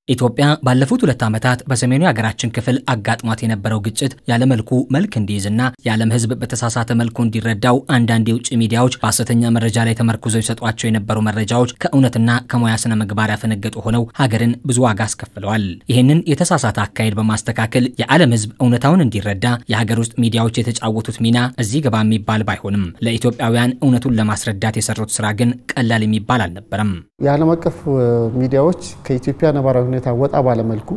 ኢትዮጵያ ባለፉት ሁለት ዓመታት በሰሜኑ የሀገራችን ክፍል አጋጥሟት የነበረው ግጭት ያለመልኩ መልክ እንዲይዝና የዓለም ሕዝብ በተሳሳተ መልኩ እንዲረዳው አንዳንድ የውጭ ሚዲያዎች በሐሰተኛ መረጃ ላይ ተመርኩዘው ይሰጧቸው የነበሩ መረጃዎች ከእውነትና ከሙያ ስነ ምግባር ያፈነገጡ ሆነው ሀገርን ብዙ ዋጋ አስከፍለዋል። ይህንን የተሳሳተ አካሄድ በማስተካከል የዓለም ሕዝብ እውነታውን እንዲረዳ የሀገር ውስጥ ሚዲያዎች የተጫወቱት ሚና እዚህ ገባ የሚባል ባይሆንም ለኢትዮጵያውያን እውነቱን ለማስረዳት የሰሩት ስራ ግን ቀላል የሚባል አልነበረም። የዓለም አቀፍ ሚዲያዎች ከኢትዮጵያ ነባራዊ ሁኔታ ወጣ ባለመልኩ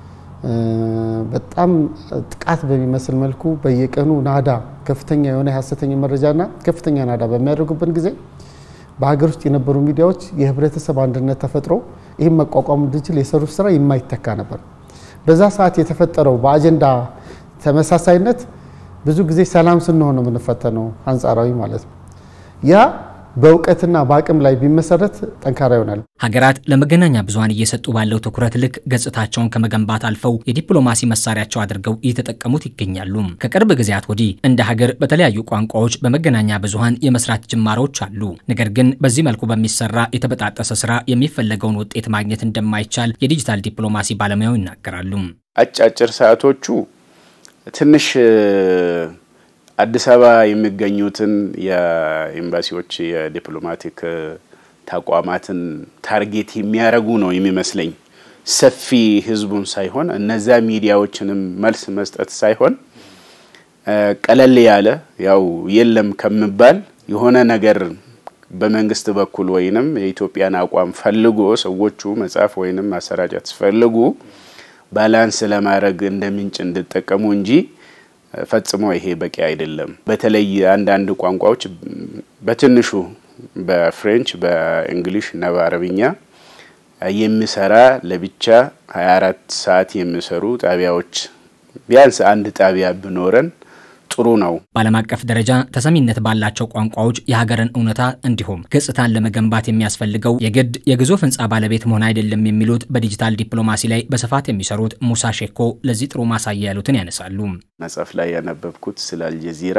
በጣም ጥቃት በሚመስል መልኩ በየቀኑ ናዳ ከፍተኛ የሆነ የሀሰተኛ መረጃና ከፍተኛ ናዳ በሚያደርጉበት ጊዜ በሀገር ውስጥ የነበሩ ሚዲያዎች የህብረተሰብ አንድነት ተፈጥሮ ይህም መቋቋም እንድንችል የሰሩት ስራ የማይተካ ነበር። በዛ ሰዓት የተፈጠረው በአጀንዳ ተመሳሳይነት ብዙ ጊዜ ሰላም ስንሆን ነው የምንፈተነው፣ አንጻራዊ ማለት ነው ያ በእውቀትና በአቅም ላይ ቢመሰረት ጠንካራ ይሆናል። ሀገራት ለመገናኛ ብዙኃን እየሰጡ ባለው ትኩረት ልክ ገጽታቸውን ከመገንባት አልፈው የዲፕሎማሲ መሳሪያቸው አድርገው እየተጠቀሙት ይገኛሉ። ከቅርብ ጊዜያት ወዲህ እንደ ሀገር በተለያዩ ቋንቋዎች በመገናኛ ብዙኃን የመስራት ጅማሮች አሉ። ነገር ግን በዚህ መልኩ በሚሰራ የተበጣጠሰ ስራ የሚፈለገውን ውጤት ማግኘት እንደማይቻል የዲጂታል ዲፕሎማሲ ባለሙያው ይናገራሉ። አጫጭር ሰዓቶቹ ትንሽ አዲስ አበባ የሚገኙትን የኤምባሲዎች የዲፕሎማቲክ ተቋማትን ታርጌት የሚያደርጉ ነው የሚመስለኝ። ሰፊ ህዝቡን ሳይሆን እነዚያ ሚዲያዎችንም መልስ መስጠት ሳይሆን ቀለል ያለ ያው የለም ከምባል የሆነ ነገር በመንግስት በኩል ወይንም የኢትዮጵያን አቋም ፈልጎ ሰዎቹ መጻፍ ወይንም ማሰራጨት ሲፈልጉ ባላንስ ለማድረግ እንደ ምንጭ እንዲጠቀሙ እንጂ ፈጽሞ ይሄ በቂ አይደለም። በተለይ አንዳንድ ቋንቋዎች በትንሹ በፍሬንች፣ በእንግሊሽ እና በአረብኛ የሚሰራ ለብቻ 24 ሰዓት የሚሰሩ ጣቢያዎች ቢያንስ አንድ ጣቢያ ቢኖረን ጥሩ ነው። በዓለም አቀፍ ደረጃ ተሰሚነት ባላቸው ቋንቋዎች የሀገርን እውነታ እንዲሁም ገጽታን ለመገንባት የሚያስፈልገው የግድ የግዙፍ ህንፃ ባለቤት መሆን አይደለም የሚሉት በዲጂታል ዲፕሎማሲ ላይ በስፋት የሚሰሩት ሙሳ ሼኮ ለዚህ ጥሩ ማሳያ ያሉትን ያነሳሉ። መጽሐፍ ላይ ያነበብኩት ስለ አልጀዚራ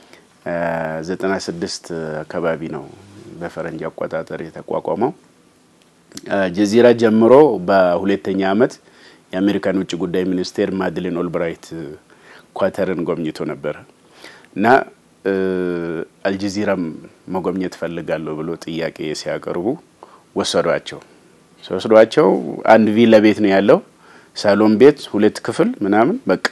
96 አካባቢ ነው በፈረንጅ አቆጣጠር የተቋቋመው። ጀዚራ ጀምሮ በሁለተኛ ዓመት የአሜሪካን ውጭ ጉዳይ ሚኒስቴር ማድሊን ኦልብራይት ኳተርን ጎብኝቶ ነበር እና አልጀዚራም መጎብኘት ፈልጋለሁ ብሎ ጥያቄ ሲያቀርቡ ወሰዷቸው። ሲወስዷቸው አንድ ቪላ ቤት ነው ያለው፣ ሳሎን ቤት፣ ሁለት ክፍል ምናምን በቃ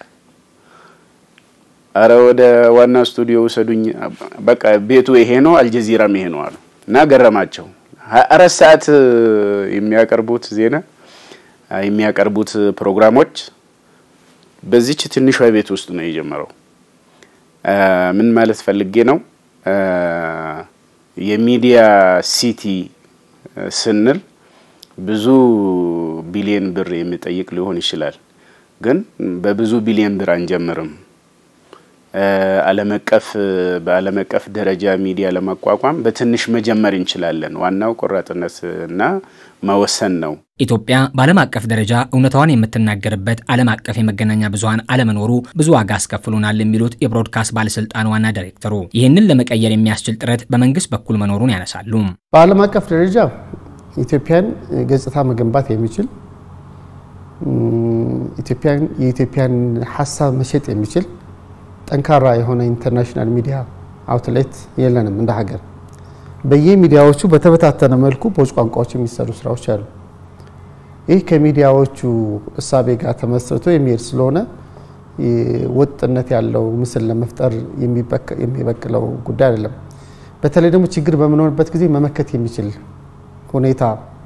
አረ ወደ ዋና ስቱዲዮ ውሰዱኝ፣ በቃ ቤቱ ይሄ ነው፣ አልጀዚራም ይሄ ነው አሉ እና ገረማቸው። አራት ሰዓት የሚያቀርቡት ዜና የሚያቀርቡት ፕሮግራሞች በዚች ትንሿ ቤት ውስጥ ነው የጀመረው። ምን ማለት ፈልጌ ነው? የሚዲያ ሲቲ ስንል ብዙ ቢሊየን ብር የሚጠይቅ ሊሆን ይችላል። ግን በብዙ ቢሊየን ብር አንጀምርም። ዓለም አቀፍ በዓለም አቀፍ ደረጃ ሚዲያ ለማቋቋም በትንሽ መጀመር እንችላለን። ዋናው ቆራጥነት እና መወሰን ነው። ኢትዮጵያ በዓለም አቀፍ ደረጃ እውነታዋን የምትናገርበት ዓለም አቀፍ የመገናኛ ብዙኃን አለመኖሩ ብዙ ዋጋ አስከፍሎናል የሚሉት የብሮድካስት ባለስልጣን ዋና ዳይሬክተሩ ይህንን ለመቀየር የሚያስችል ጥረት በመንግስት በኩል መኖሩን ያነሳሉ። በዓለም አቀፍ ደረጃ ኢትዮጵያን ገጽታ መገንባት የሚችል ኢትዮጵያን የኢትዮጵያን ሀሳብ መሸጥ የሚችል ጠንካራ የሆነ ኢንተርናሽናል ሚዲያ አውትሌት የለንም እንደ ሀገር። በየሚዲያዎቹ በተበታተነ መልኩ በውጭ ቋንቋዎች የሚሰሩ ስራዎች አሉ። ይህ ከሚዲያዎቹ እሳቤ ጋር ተመስርቶ የሚሄድ ስለሆነ ወጥነት ያለው ምስል ለመፍጠር የሚበክለው ጉዳይ አይደለም። በተለይ ደግሞ ችግር በምንሆንበት ጊዜ መመከት የሚችል ሁኔታ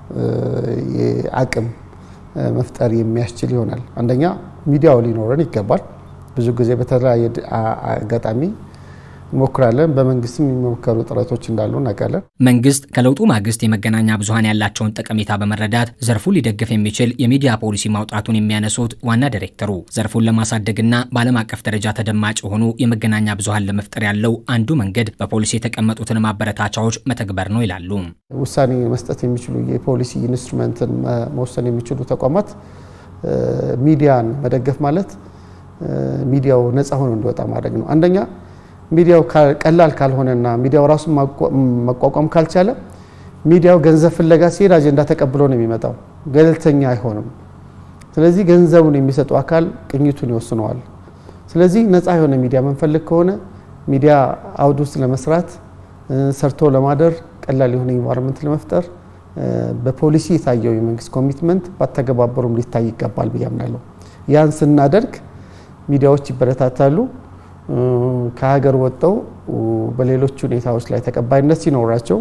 አቅም መፍጠር የሚያስችል ይሆናል። አንደኛ ሚዲያው ሊኖረን ይገባል። ብዙ ጊዜ በተለያየ አጋጣሚ እንሞክራለን። በመንግስትም የሚሞከሩ ጥረቶች እንዳሉ እናውቃለን። መንግስት ከለውጡ ማግስት የመገናኛ ብዙኃን ያላቸውን ጠቀሜታ በመረዳት ዘርፉን ሊደግፍ የሚችል የሚዲያ ፖሊሲ ማውጣቱን የሚያነሱት ዋና ዳይሬክተሩ ዘርፉን ለማሳደግና በዓለም አቀፍ ደረጃ ተደማጭ የሆኑ የመገናኛ ብዙኃን ለመፍጠር ያለው አንዱ መንገድ በፖሊሲ የተቀመጡትን ማበረታቻዎች መተግበር ነው ይላሉ። ውሳኔ መስጠት የሚችሉ የፖሊሲ ኢንስትሩመንትን መወሰን የሚችሉ ተቋማት ሚዲያን መደገፍ ማለት ሚዲያው ነፃ ሆኖ እንዲወጣ ማድረግ ነው። አንደኛ ሚዲያው ቀላል ካልሆነና ሚዲያው ራሱን መቋቋም ካልቻለ ሚዲያው ገንዘብ ፍለጋ ሲሄድ አጀንዳ ተቀብሎ ነው የሚመጣው። ገለልተኛ አይሆንም። ስለዚህ ገንዘቡን የሚሰጡ አካል ቅኝቱን ይወስነዋል። ስለዚህ ነፃ የሆነ ሚዲያ መንፈልግ ከሆነ ሚዲያ አውድ ውስጥ ለመስራት ሰርቶ ለማደር ቀላል የሆነ ኢንቫይሮንመንት ለመፍጠር በፖሊሲ የታየው የመንግስት ኮሚትመንት ባተገባበሩም ሊታይ ይገባል ብዬ አምናለሁ። ያን ስናደርግ ሚዲያዎች ይበረታታሉ። ከሀገር ወጥተው በሌሎች ሁኔታዎች ላይ ተቀባይነት ሲኖራቸው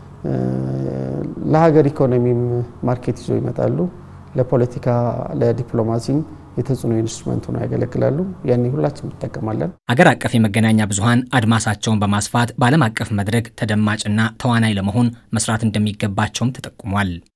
ለሀገር ኢኮኖሚም ማርኬት ይዞ ይመጣሉ። ለፖለቲካ ለዲፕሎማሲም የተጽዕኖ ኢንስትሩመንት ሆነው ያገለግላሉ። ያኔ ሁላችን እንጠቀማለን። አገር አቀፍ የመገናኛ ብዙኃን አድማሳቸውን በማስፋት በዓለም አቀፍ መድረክ ተደማጭና ተዋናይ ለመሆን መስራት እንደሚገባቸውም ተጠቁሟል።